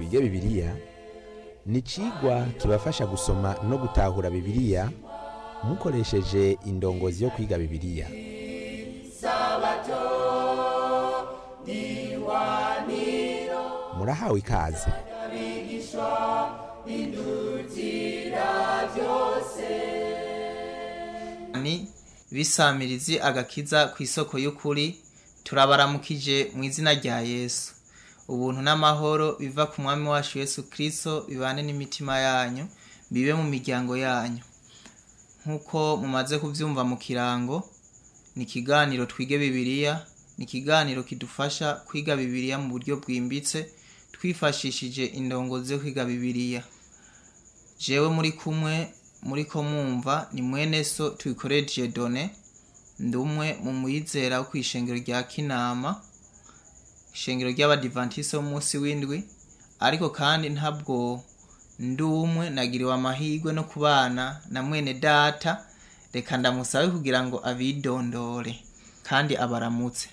twige bibiliya ni icigwa kibafasha gusoma no gutahura bibiliya mukoresheje indongozi yo kwiga bibiliya murahawe ikaze ni bisamirizi agakiza ku isoko y'ukuri turabaramukije mu izina rya yesu ubuntu n'amahoro biva ku mwami wacu yesu kirisito bibane n'imitima yanyu bibe mu miryango yanyu nk'uko mumaze kubyumva mu kirango ni ikiganiro twige bibiliya ni ikiganiro kidufasha kwiga bibiliya mu buryo bwimbitse twifashishije indongozi yo kwiga bibiliya jewe muri kumwe muri ko mwumva ni mwene so tubikoreje done ndi umwe mu muyizera wo ku ishengero rya kinama ishengero ry'abadivantisi b'umunsi w'indwi ariko kandi ntabwo ndi umwe nagiriwe amahirwe no kubana na mwene data reka ndamusabe kugira ngo abidondore kandi abaramutse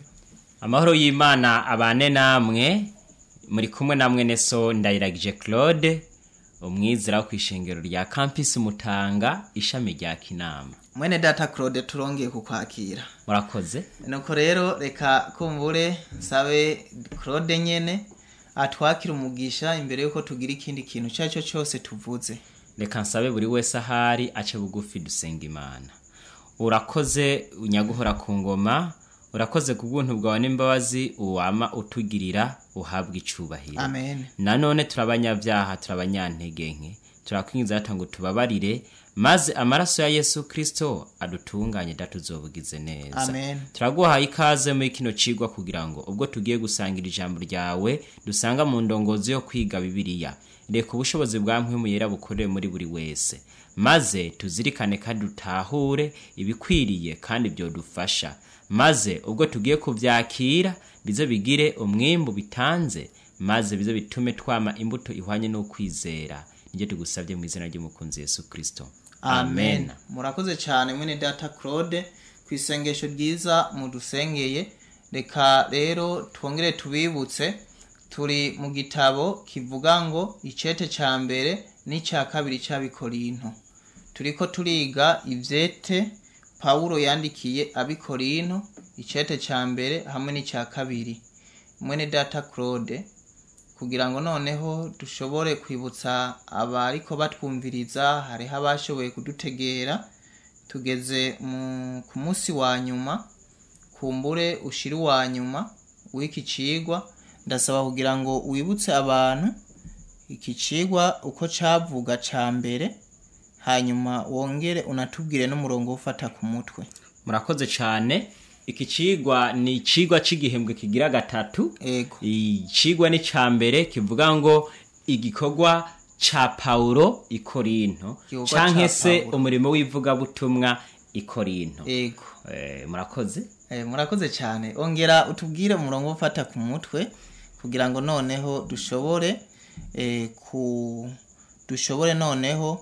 amahoro y'imana abane namwe muri kumwe na mwene so ndayiragije claude umwizera wo ku ishengero rya campus mutanga ishami rya kinama mwene data claude turongeye kukwakira murakoze nuko rero reka kumbure sabe claude nyene atwakira umugisha imbere yuko tugira ikindi kintu icyo ari cyo cyose tuvuze reka nsabe buri wese ahari ace bugufi dusenga imana urakoze unyaguhora ku ngoma urakoze ku bwuntu bwawe n'imbabazi uwama utugirira uhabwa icubahiro amen nanone turabanyabyaha turabanyantege nke turakwinjiza hata ngo tubabarire maze amaraso ya yesu kirisito adutunganye datuzobugize neza Amen. turaguhaye ikaze muri kino cigwa kugira ngo ubwo tugiye gusangira ijambo ryawe dusanga mu ndongozi yo kwiga bibiliya reka ubushobozi bwa mpwemu yera bukorere muri buri wese maze tuzirikane kandi dutahure ibikwiriye kandi byodufasha maze ubwo tugiye kuvyakira bize bigire umwimbu bitanze maze bize bitume twama imbuto ihwanye n'ukwizera nibyo tugusabye mu izina ry'umukunzi yesu kristo amen murakoze cyane mwene data claude ku isengesho ryiza mudusengeye reka rero twongere tubibutse turi mu gitabo kivuga ngo icete cya mbere n'icya kabiri cy'abikorinto turiko turiga ivyete pawulo yandikiye abikorinto icete cya mbere hamwe n'icya kabiri mwene data claude kugira ngo noneho dushobore kwibutsa abariko batwumviriza hariho abashoboye kudutegera tugeze mu- ku munsi wa nyuma kumbure ushira uwa nyuma w'iki cigwa ndasaba kugira ngo wibutse abantu iki cigwa uko cavuga ca mbere hanyuma wongere unatubwire n'umurongo wo ufata ku mutwe murakoze cyane iki cigwa ni icigwa c'igihembwe kigira gatatu ego icigwa ni ca mbere kivuga ngo igikorwa ca paulo i korinto Igikorwa canke ca se Pawulo. umurimo w'ivugabutumwa i korinto ego Eh, murakoze Eh, murakoze cyane ongera utubwire umurongo wo ufata ku mutwe kugira ngo noneho dushobore eh, ku dushobore noneho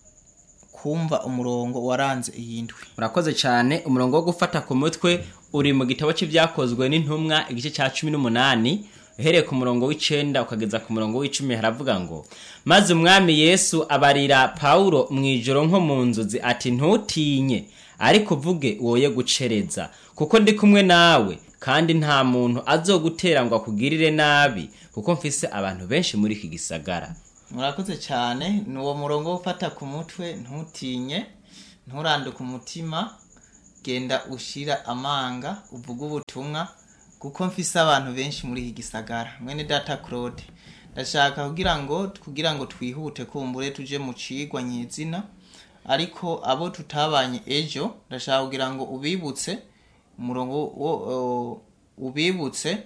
kumva umurongo waranze iyi ndwi murakoze cyane umurongo wo gufata ku mutwe uri mu gitabo cy'ibyakozwe n'intumwa igice cya cumi n'umunani uhereye ku murongo w'icenda ukageza ku murongo w'icumi haravuga ngo maze umwami yesu abarira pawulo mu ijoro nko mu nzozi ati ntutinye ariko uvuge woye gucereza kuko ndi kumwe nawe kandi nta muntu azogutera ngo akugirire nabi kuko mfise abantu benshi muri iki gisagara murakoze cyane ni uwo murongo wo ufata ku mutwe ntutinye nturanduke umutima genda ushira amanga uvuge ubutumwa kuko mfise abantu benshi muri iki gisagara mwene data claude ndashaka kugira ngo kugira ngo twihute kumbure tuje mu cigwa nyizina ariko abo tutabanye ejo ndashaka kugira ngo ubibutse umurongo wo o, ubibutse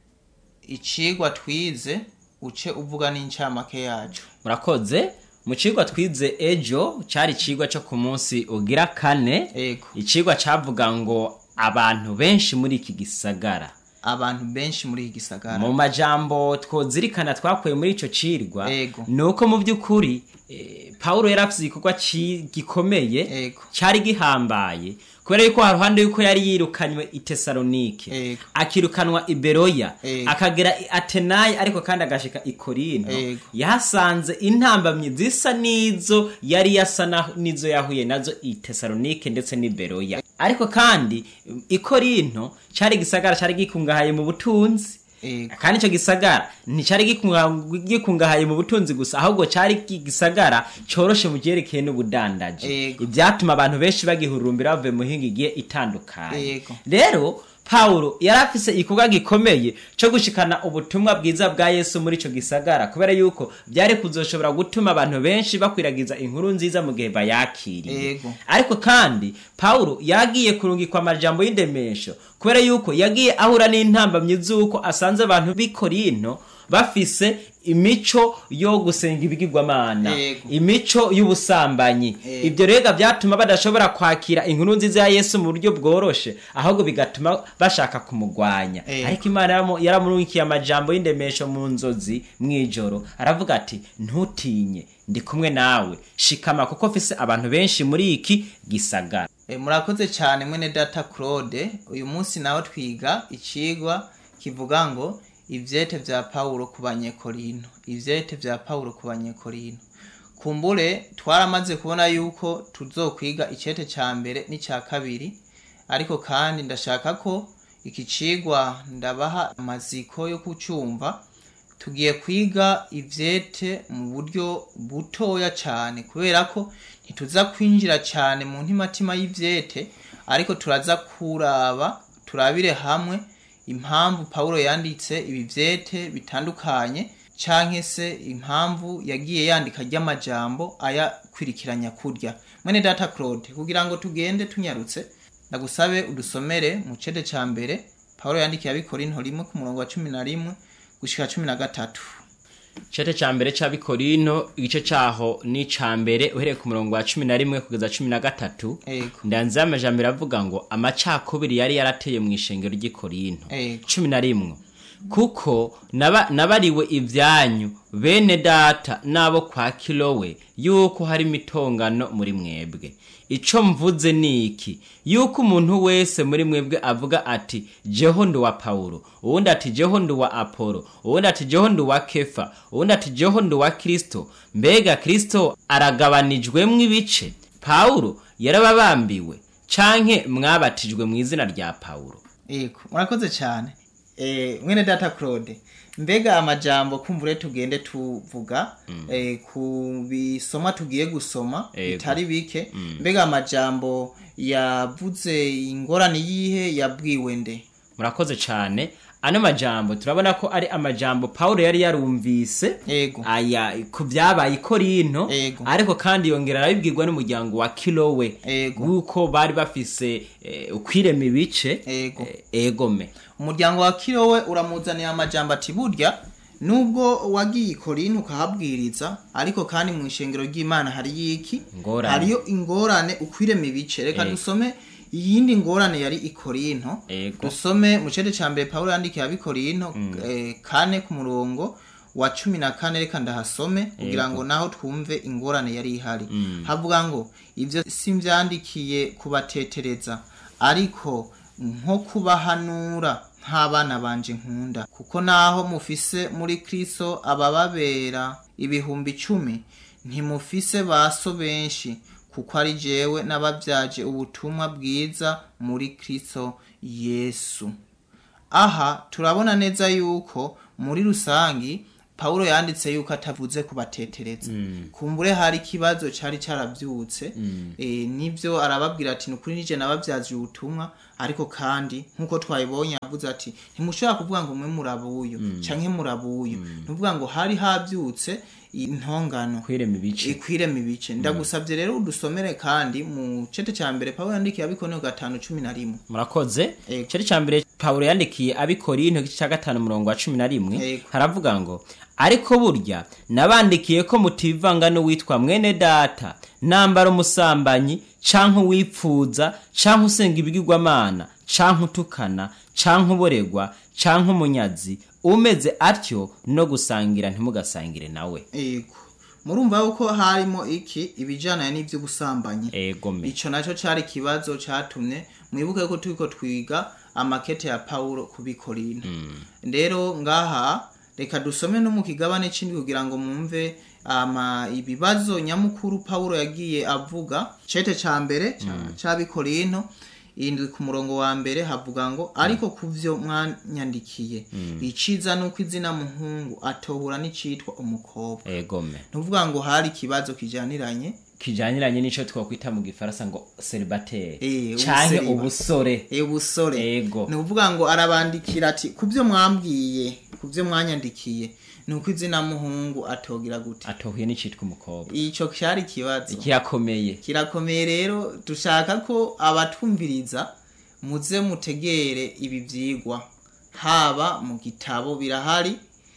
icigwa twize uce uvuga n'incamake yacu murakoze mu cigwa twize ejo cari icigwa co ku munsi ugira kane ego icigwa cavuga ngo abantu benshi muri iki gisagara abantu benshi muri iki gisagara mu majambo twozirikana twakuye muri ico cirwa Ego. ni uko mu by'ukuri eh, pawulo yari afite igikorwa ci- gikomeye Ego. cyari gihambaye kubera yuko haruhande yuko yari yirukanywe i tesalonike Ego. akirukanwa i beroya Ego. akagera i atenayi ariko kandi agashika i korinto Ego. yahasanze intambamyi zisa n'izo yari yasa na- n'izo yahuye nazo i tesalonike ndetse n'i beroya ariko kandi i korinto cyari igisagara cyari gikungahaye mu butunzi Ego. kandi icyo gisagara nticyari gikunga- gikungahaye mu butunzi gusa ahubwo cyari igisagara cyoroshe mu byerekeye n'ubudandaji Ego. ibyatuma abantu benshi bagihurumbira bavuye mu mihinga igiye itandukanye Ego. rero pawulo yari afise igikorwa gikomeye cyo gushikana ubutumwa bwiza bwa yesu muri icyo gisagara kubera yuko byari kuzoshobora gutuma abantu benshi bakwiragiza inkuru nziza mu gihe bayakiriye Ego. ariko kandi pawulo yagiye kurungikwa amajambo y'indemesho kubera yuko yagiye ahura n'intambamyi z'uko asanze abantu b'i korinto bafise imico yo gusenga ibigirwamana Yego. imico y'ubusambanyi Yego. ibyo rega byatuma badashobora kwakira inkuru nziza ya yesu mu buryo bworoshe ahubwo bigatuma bashaka kumugwanya Yego. ariko imana yaramu- yaramurikiye amajambo y'indemesho mu nzozi mu ijoro aravuga ati ntutinye ndi kumwe nawe shikama kuko mfise abantu benshi muri iki gisagara E, murakoze cyane mwene data claude uyu munsi nawe twiga ikigwa kivuga ngo ivyete vya pawulo ku banyekorino ivyete vya pawulo ku banyekorino kumbure twaramaze kubona yuko tuzokwiga icete ca mbere n'icya kabiri ariko kandi ndashaka ko iki cigwa ndabaha amaziko yo kucumva tugiye kwiga ivyete mu buryo butoya cyane kubera ko ntituza kwinjira cyane mu ntimatima y'ivyete ariko turaza kuraba turabire hamwe impamvu pawulo yanditse ibi vyete bitandukanye canke se impamvu yagiye yandika ry'amajambo ayakwirikiranya kurya mwene data claude kugira ngo tugende tunyarutse ndagusabe udusomere mu cede ca mbere pawulo yandikiye abikorinto rimwe ku murongo wa cumi na rimwe gushika cumi na gatatu Cete ca mbere c'abikorino igice caho ni ca mbere uhereye ku murongo wa cumi na rimwe kugeza cumi na gatatu Ego. ndanze amajambo avuga ngo amacakubiri yari yarateye mu ishengero ry'ikorinto Ego. cumi na rimwe kuko naba- nabariwe ivyanyu bene data n'abo kwa kilowe yuko hari imitongano muri mwebwe ico mvuze ni iki yuko umuntu wese muri mwebwe avuga ati jeho ndi wa pawulo uwundi ati jeho ndi wa apolo uwundi ati jeho ndi wa kefa uwundi ati jeho ndi wa kristo mbega kristo aragabanijwemwo ibice pawulo yarababambiwe canke mwabatijwe mu izina rya pawulo Ego, murakoze cyane. Eh, mwene data Claude, mbega amajambo kumvure tugende tuvuga eh, ku bisoma tugiye gusoma Ego. bitari bike mbega amajambo yavuze ingorane yihe yabwiwe nde murakoze cyane ano majambo turabona ko ari amajambo pawulo yari yarumvise Ego. aya ku byabaye i korinto Ego. ariko kandi yongera arabibwirwa n'umuryango wa kilowe Ego. w'uko bari bafise eh, ukwirema ibice Ego. eh, egome umuryango wa kirowe uramuzaniye amajambo ati burya nubwo wagiye ikorinto ukahabwiriza ariko kandi mu ishengero ry'imana hari yiki Ingorane. hariyo ingorane ukwirema ibice reka Ego. dusome iyindi ngorane yari ikorinto Ego. dusome mu cede ca mbere pawulo yandikiye abikorinto eh, kane ku murongo wa cumi na kane reka ndahasome kugira ngo naho twumve ingorane yari ihari havuga ngo ivyo simvyandikiye kubatetereza ariko nko kubahanura nk'abana banje nkunda kuko naho mufise muri kristo abababera ibihumbi icumi ntimufise baso benshi kuko ari jewe n'ababyaje ubutumwa bwiza muri kristo yesu aha turabona neza yuko muri rusangi pawulo yanditse yuko atavuze kubatetereza kumbure hari ikibazo cyari cyarabyutse eh, nibyo arababwira ati nukuri nije nababyaje ubutumwa ariko kandi nk'uko twabibonye yavuze ati ntimushobora kuvuga ngo mwe murabuyu canke murabuyu nuvuga ngo hari habyutse intongano kwirema ibice ikwirema ibice ndagusabye rero udusomere kandi mu cete cya mbere pawulo yandikiye abikoneho gatanu cumi na rimwe murakoze Ego. cari ca mbere pawulo yandikiye abikorinto igice ca gatanu umurongo wa cumi na rimwe Ego. haravuga ngo ariko burya nabandikiye ko mutivanga n'uwitwa mwene data nambara umusambanyi canke uwipfuza canke usenga ibigirwamana canke utukana canke uboregwa canke umunyazi umeze atyo no gusangira ntimugasangire nawe Ego. murumva yuko harimo iki ibijyanye n'iby'ubusambanyi egome icyo nacyo cyari ikibazo cyatumye mwibuke ko turi ko twiga amakete ya pawulo kubikorina rero ngaha reka dusome no mu kigabane cy'indi kugira ngo mwumve ama ibibazo nyamukuru pawulo yagiye avuga cete cya mbere ca- c'abikorino indwi ku murongo wa mbere havuga ngo ariko ku byo mwanyandikiye iciza ni uko izina muhungu atohura n'icitwa umukobwa egome ntuvuga ngo hari ikibazo kijyaniranye kijyaniranye n'ico twakwita mu gifaransa ngo celibateri Eh, canke ubuseriba. ubusore e busore Ego. ni ukuvuga ngo arabandikira ati ku byo mwambwiye ku byo mwanyandikiye ni uko izina muhungu atogira gute atohuye n'icitwa umukobwa icyo cyari ikibazo kirakomeye kirakomeye rero dushaka ko abatumviriza muze mutegere ibi byigwa haba mu gitabo birahari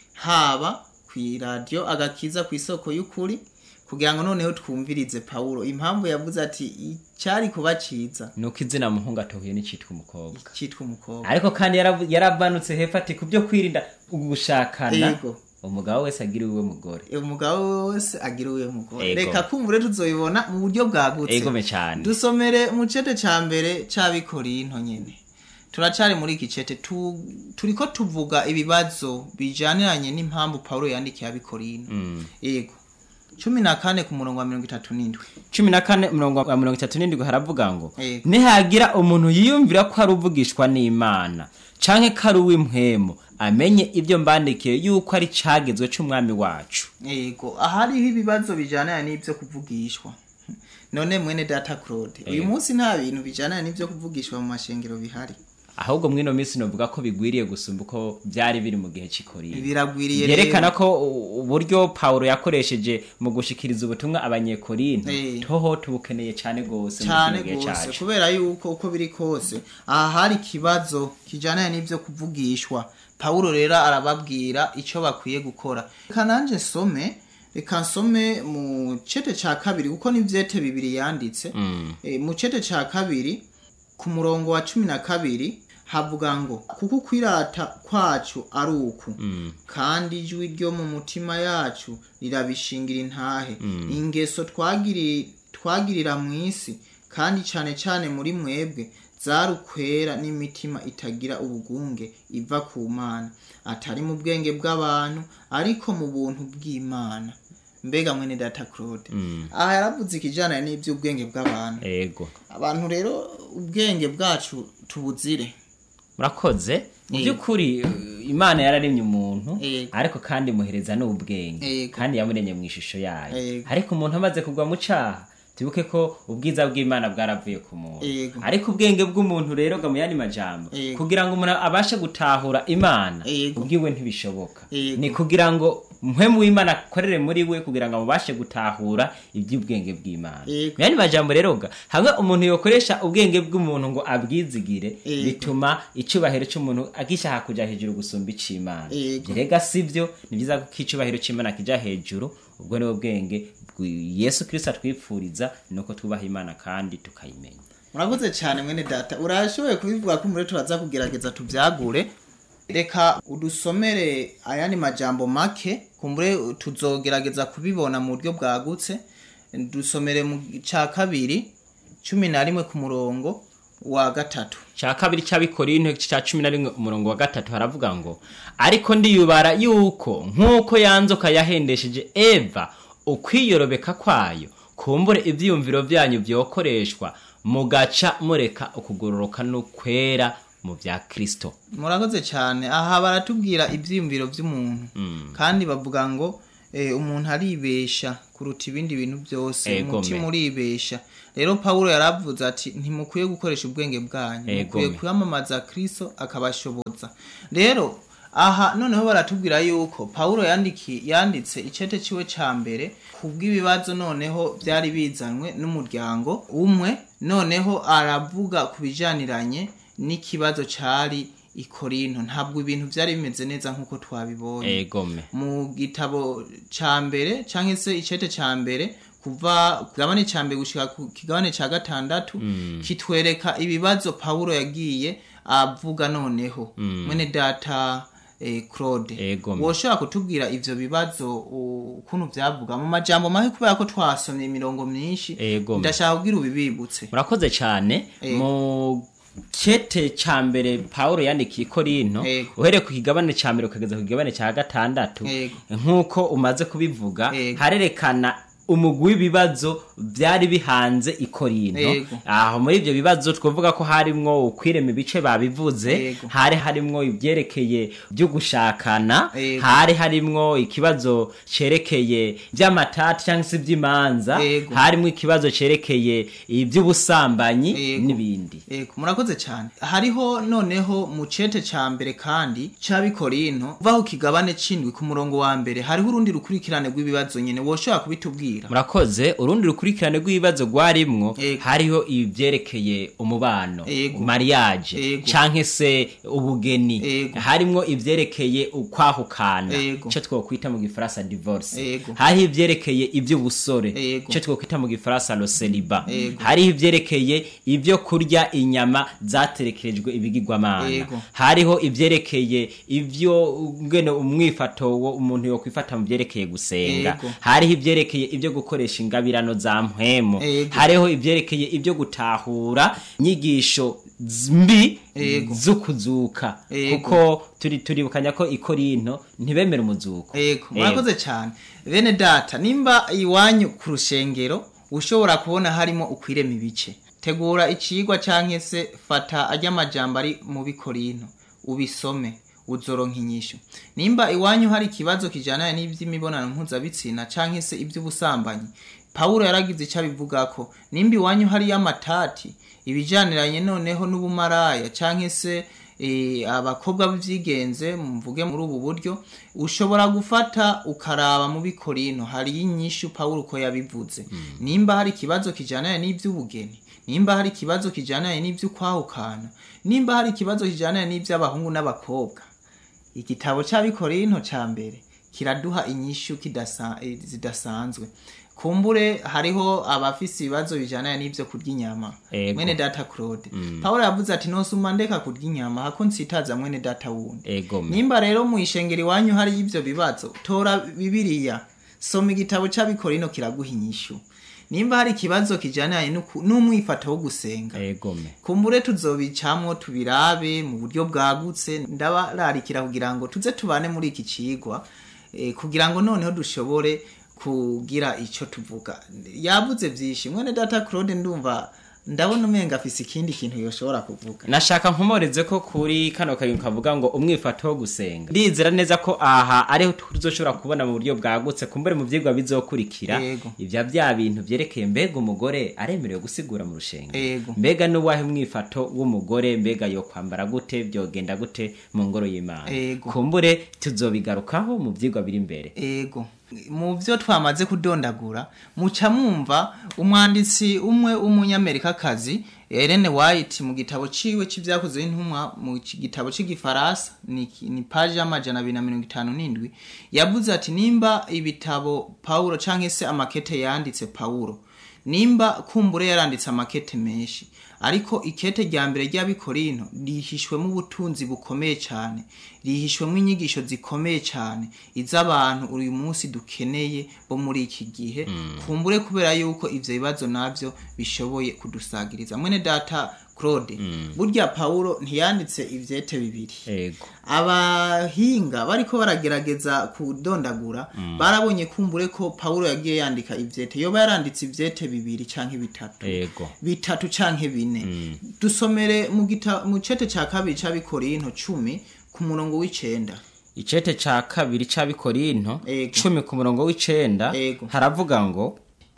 haba ku iradiyo agakiza ku isoko y'ukuri kugira ngo noneho twumvirize pawulo impamvu yavuze ati icyari kuba cyiza nuko izina muhungu atohuye n'icitwa umukobwa cyitwa umukobwa ariko kandi yaravu- yaravanutse hepfo ati ku byo kwirinda ugushakana Yego. umugabo wese agira iwe mugore umugabo wese agira uwe mugore Ego. reka kumvure tuzobibona mu buryo bwagutse egome cyane dusomere mu cete cya mbere cy'abikorinto nyine turacari muri iki cete tu, turiko tuvuga ibibazo bijaniranye n'impamvu pawulo yandikiye abikorinto yego cumi na kane ku murongo wa mirongo itatu n'indwi cumi na kane umurongo wa mirongo itatu n'indwi haravuga ngo Yego. nihagira umuntu yiyumvira ko ari uvugishwa n'imana canke ko ari uw'impwemu amenye ibyo mbandikiye yuko ari cagezwe c'umwami wacu yego ahariho ibibazo bijaniranye n'ibyo kuvugishwa none mwene data claude uyu Yego. munsi nta bintu bijaniranye n'ibyo kuvugishwa mu mashengero bihari ahubwo mwino minsi novuga ko bigwiriye gusumba uko byari biri mu gihe c'ikorinto biragwiriye byerekana rero. ko u- uburyo pawulo yakoresheje mu gushikiriza ubutumwa abanyekorinto Eh. toho tubukeneye cyane gose muri cyane kino gihe rwose cacu kubera yuko uko biri kose aha hari ikibazo kijyana n'ibyo kuvugishwa pawulo rero arababwira icyo bakwiye gukora reka nanjye nsome reka nsome mu cete cya kabiri kuko n'ibyete bibiri yanditse Eh, mu cete cya kabiri ku murongo wa cumi na kabiri havuga ngo kuko kwirata kwacu ari uku kandi ijwi ryo mu mutima yacu rirabishingira intahe ingeso twagiri- twagirira mu isi kandi cyane cyane muri mwebwe zari ukwera n'imitima itagira ubugunge iva ku mana atari mu bwenge bw'abantu ariko mu buntu bw'imana mbega mwene data claude aha yaravuze ikijyana n'iby'ubwenge bw'abantu ego abantu rero ubwenge bwacu tubuzire murakoze mu Yego. by'ukuri uh, imana yararemye umuntu Yego. ariko kandi imuhereza n'ubwenge Yego. kandi yamuremye mu ishusho yayo Yego. ariko umuntu amaze kugwa mu caha tubuke ko ubwiza bw'imana bwaravuye ku muntu Yego. ariko ubwenge bw'umuntu rero ga mu yandi majambo Yego. kugira ngo umuntu abashe gutahura imana Yego. ubwiwe ntibishoboka Yego. ni kugira ngo mpwemu w'imana akorere muri we kugira ngo amubashe gutahura iby'ubwenge bw'imana Yego. mu yandi majambo rero ga hamwe umuntu yokoresha ubwenge bw'umuntu ngo abwizigire Yego. bituma icubahiro cy'umuntu agishaka kuja hejuru gusumba ic'imana Yego. rega sivyo ni byiza ko icubahiro c'imana kija hejuru ubwo ni bwenge bwi- yesu kristo atwipfuriza nuko twubaha imana kandi tukayimenya murakoze cyane mwene data urashoboye kubivuga ko muri turaza kugerageza tubyagure reka udusomere ayandi majambo make kumbure tuzogerageza kubibona mu buryo bwagutse dusomere mu cya kabiri cumi na rimwe ku murongo wa gatatu cya kabiri cy'abikorinto cya cumi na rimwe umurongo wa gatatu haravuga ngo ariko ndiyubara yuko nk'uko yanzoka yahendesheje eva ukwiyorobeka kwayo kumbure ibyiyumviro byanyu byokoreshwa mugaca mureka ukugororoka n'ukwera mu bya kristo murakoze cyane aha baratubwira ibyiyumviro by'umuntu kandi bavuga ngo eh, umuntu aribesha kuruta ibindi bintu byose Egome. umutima uribesha rero pawulo yaravuze ati ntimukwiye gukoresha ubwenge bwanyu Egome. mukwiye kwamamaza kristo akabashoboza rero aha noneho baratubwira yuko pawulo yandiki yanditse icete ciwe ca mbere kubw'ibibazo noneho byari bizanwe n'umuryango umwe noneho aravuga ku bijaniranye n'ikibazo cari i korinto ntabwo ibintu byari bimeze neza nk'uko twabibonye egome mu gitabo ca mbere canke se icete ca mbere kuva ku kigabane ca mbere gushika ku kigabane ca gatandatu kitwereka ibibazo pawulo yagiye avuga noneho mwene data eh, claude Ego. woshobora kutubwira ivyo bibazo u- ukuntu vyavuga mu majambo make kubera ko twasomye imirongo myinshi Ego. ndashaka kugira ubibibutse murakoze cyane Ego. mu cete ca mbere pawulo yandikiye korinto Ego. uhereye ku kigabane ca mbere ukageza ku kigabane ca gatandatu Ego. nk'uko umaze kubivuga Ego. harerekana umugwi w'ibibazo byari bihanze i korinto Ego. aho muri ibyo bibazo twavuga ko harimwo ukwirema ibice babivuze Ego. hari harimwo ibyerekeye byo gushakana Ego. hari harimwo ikibazo cerekeye by'amatati cyangwa se iby'imanza Ego. harimo ikibazo cerekeye iby'ubusambanyi Ego. n'ibindi Ego, murakoze cyane hariho noneho mu cete ca mbere kandi c'abikorinto uva ku kigabane c'indwi ku murongo wa mbere hariho urundi rukurikirane rw'ibibazo nyene woshobora kubitubwira murakoze urundi rukurikirane rw'ibibazo rwarimwo Ego. hariho ibyerekeye umubano Ego. mariage Ego. canke se ubugeni Ego. harimwo ibyerekeye ukwahukana Ego. ico twokwita mu gifaransa divorce Ego. hariho ibyerekeye iby'ubusore Ego. ico twokwita mu gifaransa lo celibat Ego. hariho ibyerekeye ibyo kurya inyama zaterekerejwe ibigirwamana Ego. hariho ibyerekeye ibyo ngene umwifato wo umuntu yokwifata mu byerekeye gusenga Ego. hariho ibyerekeye ibyo gukoresha ingabirano za mpwemo Ego. hariho ibyerekeye ibyo gutahura inyigisho z- mbi Ego. zo kuzuka Ego. kuko turi turibukanya ko ikorinto ntibemera umuzuko Ego, murakoze cyane bene data nimba iwanyu ku rushengero ushobora kubona harimo ukwirema ibice tegura icigwa canke se fata ajya amajambo ari mu bikorinto ubisome uzoronka inyishu nimba iwanyu hari ikibazo kijana n'ivy'imibonano mpuzabitsina canke se ivy'ubusambanyi pawulo yaragize icyo abivugako nimba iwanyu hariyo amatati ibijaniranye noneho n'ubumaraya canke se eh, abakobwa b'ivyigenze mvuge muri ubu buryo ushobora gufata ukaraba mu bikorino hariyo inyishu pawulo uko yabivuze nimba hari ikibazo kijananye n'ivy'ubugeni nimba hari ikibazo kijananye n'ivy'ukwahukana nimba hari ikibazo kijananye n'ivy'abahungu n'abakobwa igitabo c'abikorinto ca mbere kiraduha inyishu kidasa, eh, zidasanzwe kumbure hariho abafise ibibazo bijana n'ivyo kurya inyama Ego. mwene data claude pawulo yavuze ati nosuma ndeka kurya inyama hako nsitaza mwene data wundi ego nimba rero mwishengero iwanyu hari ivyo bibazo tora bibiliya soma igitabo c'abikorino kiraguha inyishu nimba hari ikibazo kijananye n'uku- n'umwifato wo gusenga ego me kumbure tuzobicamwo tubirabe mu buryo bwagutse ndabararikira kugira ngo tuze tubane muri iki cigwa eh, kugira ngo noneho dushobore kugira ico tuvuga yavuze vyinshi mwene data claude ndumva ndabona umenga afise ikindi kintu yoshobora kuvuga nashaka nkomoreze ko kuri kano kayungu kavuga ngo umwifato wo gusenga ndizera neza ko aha ariho tuzoshobora kubona mu buryo bwagutse kumbure mu vyigwa bizokurikira Yego. ivya bya bintu vyerekeye mbega umugore aremerewe gusigura mu rushenga Yego. mbega n'uwahe umwifato w'umugore mbega yo kwambara gute vyogenda gute mu ngoro y'imana Yego. kumbure tuzobigarukaho mu vyigwa biri imbere ego mu byo twamaze kudondagura muca mwumva umwanditsi umwe w'umunyamerikakazi Ellen White mu gitabo ciwe c'ivyakozwe n'intumwa mu ci- gitabo c'igifaransa ni, ni paji y'amajana abiri na mirongo itanu n'indwi yavuze ati nimba ibitabo Paulo canke se amakete yanditse Paulo nimba kumbure yaranditse amakete menshi ariko ikete rya mbere ry'abikorino rihishwemo ubutunzi bukomeye cyane rihishwemo inyigisho zikomeye cyane iz'abantu uyu munsi dukeneye bo muri iki gihe kumbure kubera yuko ivyo bibazo navyo bishoboye kudusagiriza mwene data claude burya paulo ntiyanditse ivyete bibiri ego abahinga bariko baragerageza kudondagura barabonye kumbure ko paulo yagiye yandika ivyete yoba yaranditse ivyete bibiri canke bitatu ego bitatu canke bine dusomere mu gita mu cete ca kabiri c'abikorinto cumi ku murongo w'icenda icete ca kabiri c'abikorinto Ego. cumi ku murongo w'icenda Ego. haravuga ngo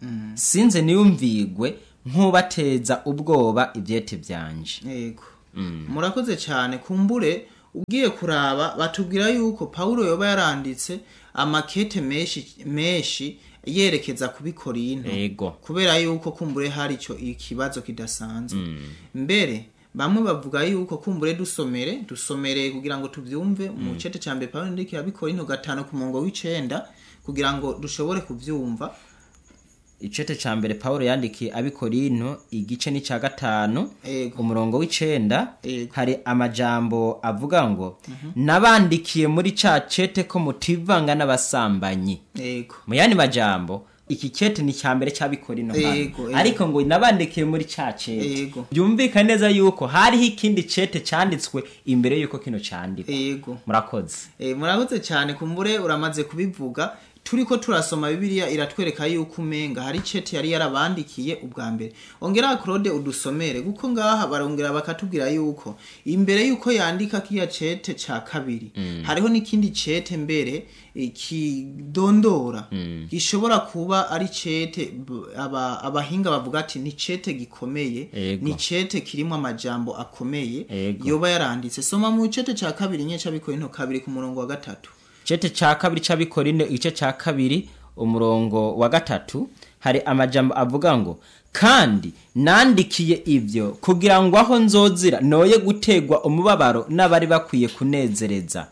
sinze niyumvigwe nk'ubateza ubwoba ivyete vyanje yego murakoze cyane kumbure ugiye kuraba batubwira yuko paulo yoba yaranditse amakete menshi menshi yerekeza ku bikorinto ego kubera yuko kumbure hari ico ikibazo kidasanzwe mbere bamwe bavuga yuko kumbure dusomere dusomere kugira ngo tuvyumve mu cete ca mbere paulo ndikira bikorinto gatanu ku murongo w'icenda kugira ngo dushobore kuvyumva icete ca mbere pawulo yandikiye abikorinto igice ni ca gatanu Ego. umurongo w'icenda Ego. hari amajambo avuga ngo nabandikiye muri ca cete ko mutivanga n'abasambanyi yego mu yandi majambo iki cete ni cya mbere cy'abikorino hano. Ego, ego. ariko ngo nabandikiye muri ca cete Ego. byumvikane neza yuko hariho ikindi cete cyanditswe imbere yuko kino cyandikwa yego murakoze Eh, murakoze cyane kumbure uramaze kubivuga turiko turasoma bibiliya iratwereka yuko umenga hari cete yari yarabandikiye ubwa mbere ongera claude udusomere kuko ngaha barongera bakatubwira yuko imbere yuko yandika kiya cete ca kabiri hariho n'ikindi cete mbere eh, kidondora gishobora kuba ari cete b- aba, abahinga bavuga ati ni cete gikomeye Ego. ni cete kirimo amajambo akomeye Ego. yoba yaranditse soma mu cete ca kabiri nye c'abikorinto kabiri ku murongo wa gatatu cete cya kabiri cy'abikorino igice cya kabiri umurongo wa gatatu hari amajambo avuga ngo kandi nandikiye ibyo kugira ngo aho nzozira noye gutegwa umubabaro n'abari bakwiye kunezereza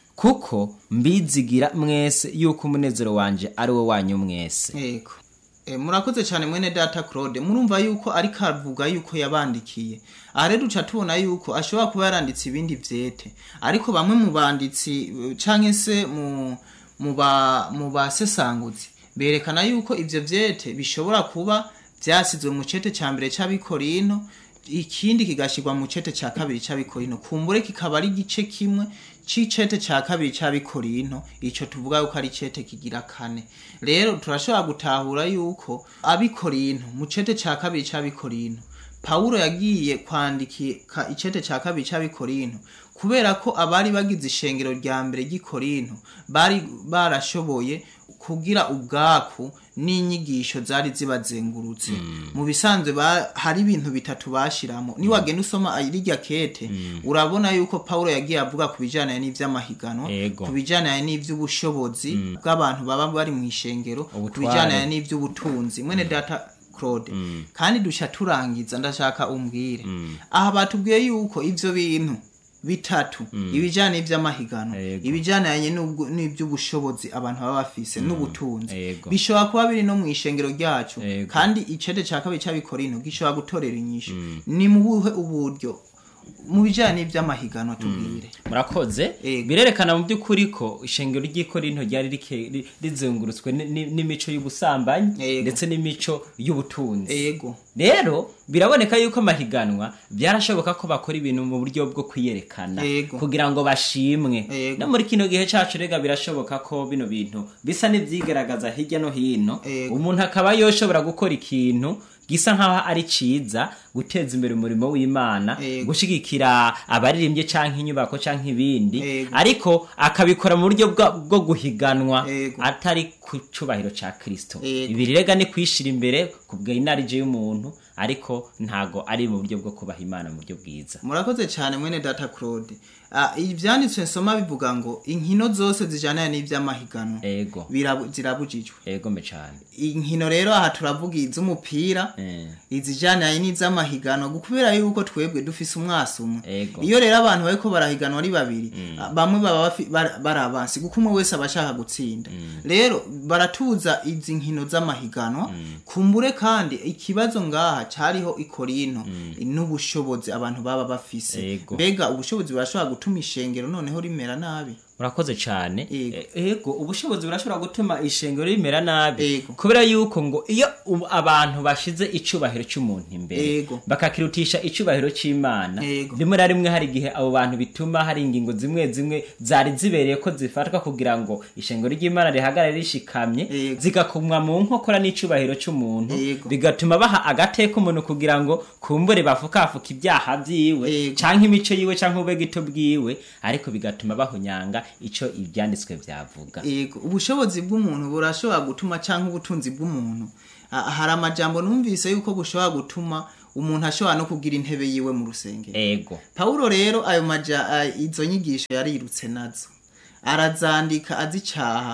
kuko mbizigira mwese yuko umunezero wanje ari wo wanyu mwese yego e, murakoze cyane mwene data claude murumva yuko ariko avuga yuko yabandikiye aha rero duca tubona yuko ashobora kuba yaranditse ibindi vyete ariko bamwe mu banditsi eh, canke se mu mu ba mu basesanguzi berekana yuko ivyo vyete bishobora kuba vyasizwe mu cete ca mbere c'abikorino ikindi kigashirwa mu cete ca kabiri c'abikorino kumbure kikaba ari igice kimwe c'icete ca kabiri c'abikorino ico tuvuga yuko ari cete kigira kane rero turashobora gutahura yuko abikorino mu cete ca kabiri c'abikorino pawulo yagiye kwandika icete ca kabiri c'abikorino kubera ko abari bagize ishengero rya mbere ry'ikorinto bari barashoboye kugira ubwaku n'inyigisho zari zibazengurutse mu bisanzwe ba- hari ibintu bitatu bashiramo niwagenda usoma rirya kete urabona yuko pawulo yagiye avuga ku bijyanye n'ivy'amahiganwa Ego. ku bijyanye n'ivy'ubushobozi bw'abantu baba bari mu ishengero ku Ubutware. bijyanye n'ivy'ubutunzi mwene data claude kandi dushya turangiza ndashaka umbwire aha batubwiye yuko ivyo bintu bitatu ibijyanye n'ivy'amahiganwa Ego. ibijyanye n'ubwo- n'ivy'ubushobozi abantu baba bafise n'ubutunzi Ego. bishobora kuba biri no mu ishengero ryacu Ego. kandi icete ca kabiri c'abikorino gishobora gutorera inyishu ni mu buhe uburyo mu bijyanye n'ivy'amahiganwa tubwire murakoze Ego. birerekana mu by'ukuri ko ishengero ry'ikorinto ryari rike- ri- rizengurutswe ni- ni- n'imico y'ubusambanyi Ego. ndetse n'imico y'ubutunzi ego rero biraboneka yuko amahiganwa byarashoboka ko bakora ibintu mu buryo bwo kwiyerekana Ego. kugira ngo bashimwe Ego. no muri kino gihe cacu rega birashoboka ko bino bintu bisa n'ivyigaragaza hirya no hino Ego. umuntu akaba yoshobora gukora ikintu gisa nk'aho ari ciza guteza imbere umurimo w'imana Ego. gushigikira abaririmbye canke inyubako canke ibindi Ego. ariko akabikora mu buryo bwa- bwo guhiganwa Ego. atari ku cubahiro ca kristo Ego. ibi rega ni kwishira imbere ku bw'inarije y'umuntu ariko ntago ari mu buryo bwo kubaha imana mu buryo bwiza murakoze cyane mwene data claude Ah, ivyanditswe nsoma bivuga ngo inkino zose zijyana n'ivy'amahiganwa ego birabu- zirabujijwe ego mbe cane inkino rero aha turavuga iz'umupira Eh. izijyanye n'iz'amahiganwa kubera yuko twebwe dufise umwasi umwe Ego. iyo rero abantu bariko barahiganwa ari babiri bamwe baba bafi- bar- bari abansi kuko umwe wese aba ashaka gutsinda rero baratuza izi nkino z'amahiganwa kumbure kandi ikibazo ngaha cyariho ikorino n'ubushobozi abantu baba bafise Ego. mbega ubushobozi burashobora gutuma ishengero noneho rimera nabi murakoze cane Ego. E- ego ubushobozi burashobora gutuma ishengero rimera nabi Ego. kubera yuko ngo iyo u- abantu bashize icubahiro c'umuntu imbere Ego. bakakirutisha icubahiro c'imana Ego. rimwe na rimwe hari igihe abo bantu bituma hari ingingo zimwe zimwe zari zibereye ko zifatwa kugira ngo ishengero ry'imana rihagarare rishikamye Ego. zigakumwa mu nkokora n'icubahiro c'umuntu Ego. bigatuma baha agateka umuntu kugira ngo kumbure bafukafuka ibyaha vyiwe Ego. canke imico yiwe canke ubegito bwiwe ariko bigatuma bahonyanga ico ivyanditswe vyavuga Ego, ubushobozi bw'umuntu burashobora gutuma cyangwa ubutunzi bw'umuntu Ah, hari amajambo numvise yuko bushobora gutuma umuntu ashobora no kugira intebe yiwe mu rusengero ego pawulo rero ayo maja ah, izo nyigisho yarirutse nazo arazandika azicaha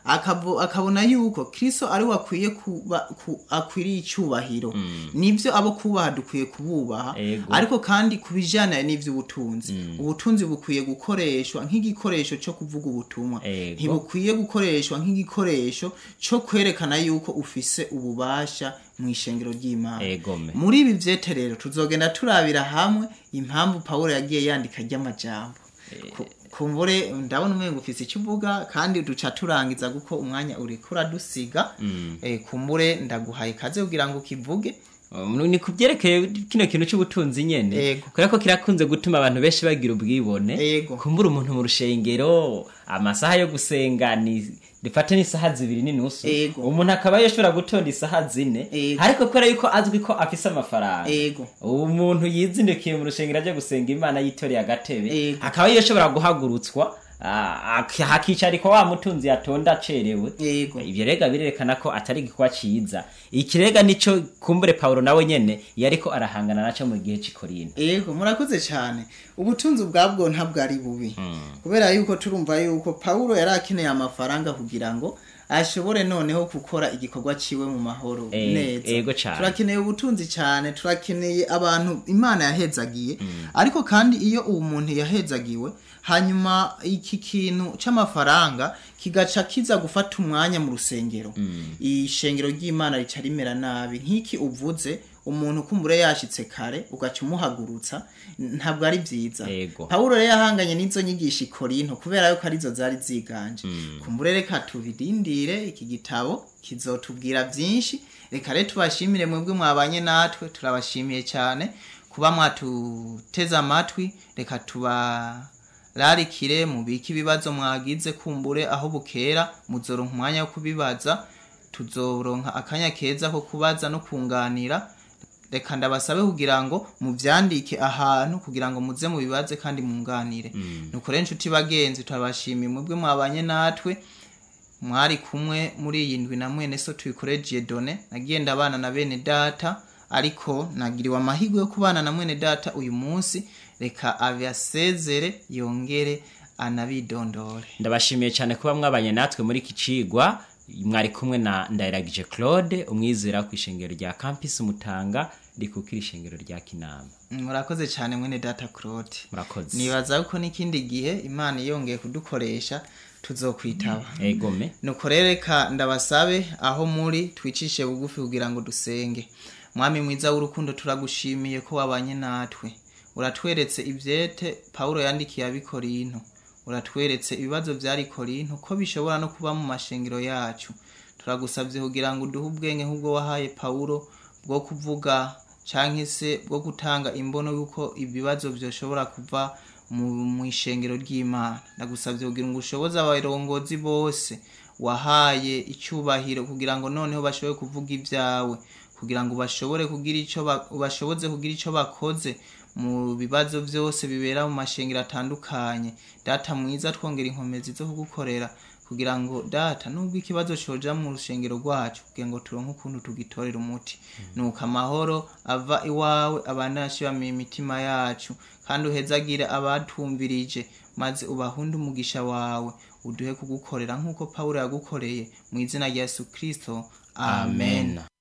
akabo- akabona yuko kristo ari we akwiye kuba ku- akwiriye icyubahiro nibyo abo kubaha dukwiye kububaha Ego. ariko kandi ku bijyanye n'iby'ubutunzi ubutunzi bukwiye gukoreshwa nk'igikoresho cyo kuvuga ubutumwa Ego. ntibukwiye gukoreshwa nk'igikoresho cyo kwerekana yuko ufise ububasha mu ishengero ry'imana Egome. muri ibi byete rero tuzogenda turabira hamwe impamvu pawulo yagiye yandika ry'amajambo Ku- kumbure ndabona umengo ufise icyo uvuga kandi duca turangiza kuko umwanya uriko uradusiga Eh, kumbure ndaguhaye ikaze kugira ngo ukivuge Um, ni ku byerekeye kino kintu cy'ubutunzi nyene Yego. kubera ko kirakunze gutuma abantu benshi bagira ubwibone Yego. kumbura umuntu mu rushengero amasaha yo gusenga ni dufate n'isaha zibiri n'inusu Yego. umuntu akaba yashobora gutonda isaha zine Yego. ariko kubera yuko azwi ko afise amafaranga Yego. ubu muntu yizindukiye mu rushengero ajya gusenga imana yitoreye agatebe Yego. akaba yashobora guhagurutswa ah, ak- hakicarikwa wa mutunzi yatonda acerewe Yego. ibyo rega birerekana ko atari igikwa ciza ikirega nico kumbure paulo nawe nyene yariko arahangana naco mu gihe c'ikorino Ego murakoze cyane ubutunzi ubwabwo ntabwo ari bubi kubera yuko turumva yuko Paulo yari akeneye amafaranga kugira ngo ashobore noneho gukora igikorwa ciwe mu mahoro Eh, neza ego cane. turakeneye ubutunzi cyane turakeneye abantu imana yahezagiye ariko kandi iyo uwo muntu yahezagiwe hanyuma iki kintu c'amafaranga kigaca kiza gufata umwanya mu rusengero ishengero ry'imana rica rimera nabi nk'iki uvuze umuntu kumbure yashitse kare ugaca umuhagurutsa ntabwo ari byiza Ego. pawulo rero yahanganye n'izo nyigisho i korinto kubera yuko arizo zari ziganje kumbure reka tubirindire iki gitabo kizotubwira byinshi reka rero tubashimire mwebwe mwabanye natwe turabashimiye cyane kuba mwatuteze amatwi reka tubararikire mubike ibibazo mwagize kumbure aho bukera muzoronka umwanya wo kubibaza tuzoronka akanya keza ko kubaza no kunganira reka ndabasabe kugira ngo muvyandike ahantu kugira ngo muze mubibaze kandi munganire nuko rero inshuti bagenzi turabashimiye mwebwe mwabanye natwe mwari kumwe muri iyi ndwi na mwene so tuyikoregiye done nagiye ndabana na bene data ariko nagiriwe amahirwe yo kubana na mwene data uyu munsi reka abasezere yongere anabidondore ndabashimiye cyane kuba mwabanye natwe muri iki cigwa mwari kumwe na ndayiragije claude umwizera ku ishengero rya campus mutanga rikukira ishengero rya kinama murakoze cyane mwene data claude murakoze nibaza ko n'ikindi gihe imana yongeye kudukoresha tuzokwitaba egome nuko rero reka ndabasabe aho muri twicishe bugufi kugira ngo dusenge mwami mwiza w'urukundo turagushimiye ko wabanye natwe uratweretse ibyete pawulo yandikiye abikorinto uratweretse ibibazo byari korinto ko bishobora no kuba mu mashengero yacu turagusabye kugira ngo uduhe ubwenge nk'ubwo wahaye pawulo bwo kuvuga cyangwa se bwo gutanga imbono y'uko ibibazo byoshobora kuva mu mu ishengero ry'imana ndagusabye kugira ngo ushoboze abarongozi bose wahaye icyubahiro kugira ngo noneho bashobore kuvuga ibyawe kugira ngo bashobore kugira icyo ba- bashoboze kugira icyo bakoze mu bibazo byose bibera mu mashengero atandukanye data mwiza twongera inkomezi zo kugukorera kugira ngo data nubwo ikibazo coja mu rushengero rwacu kugira ngo turonke ukuntu tugitorera umuti nuko amahoro ava iwawe abanashibamiye imitima yacu kandi uhezagire abatumvirije maze ubahunde umugisha wawe uduhe kugukorera nk'uko pawulo yagukoreye mu izina rya yesu kristo amen, amen